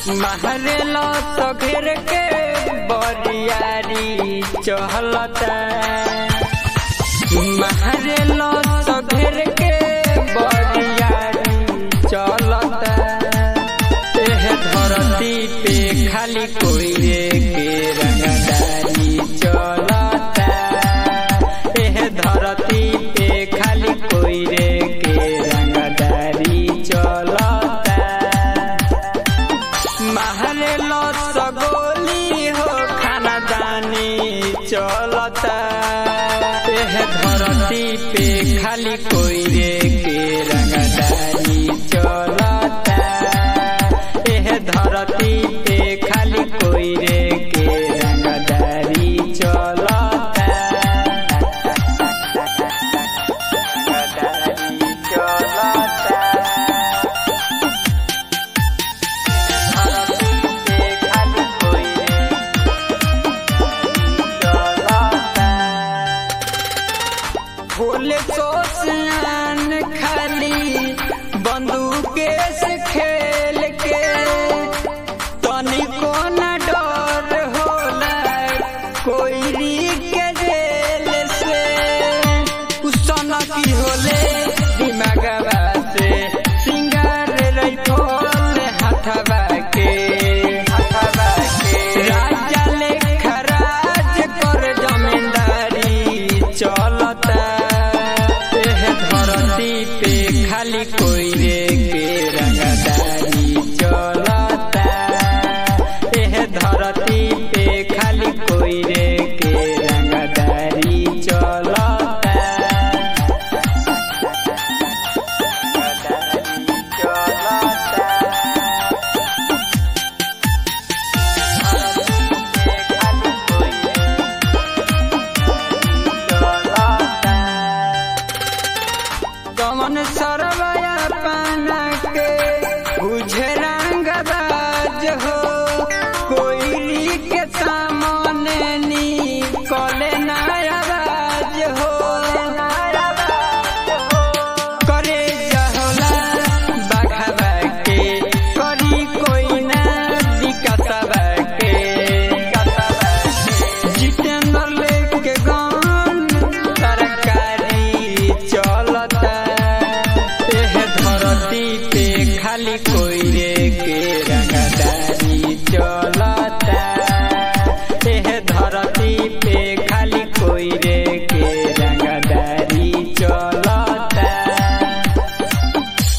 महरेल तो घेर के बरियारी चहलता महरेल तो घेर के बरियारी चलता एह धरती पे खाली कोई के रंगदारी चलता एह धरती पे खाली कोई रे के रंगदारी चलता महरेल सगोली हो खानदानी चलता एह धरती पे खाली कोई रे के रंगदारी चलता एह धरती पे खाली कोई रे के रंगदारी चलता रंगदारी चलता भोले सोसियान खाली बंदूक से खेल के तनिको न डर होला कोई के जेल से उसन की होले दिमागवा से सिंगार रैफल हथवा के हथवा के राजा लेखा राज कर जमींदारी चलता एह धरती पे खाली कोई रे के रंगदारी चलता एह धरती पे खाली कोई रे के रंगदारी चलता रंगदारी चलता कमन सरवया पाना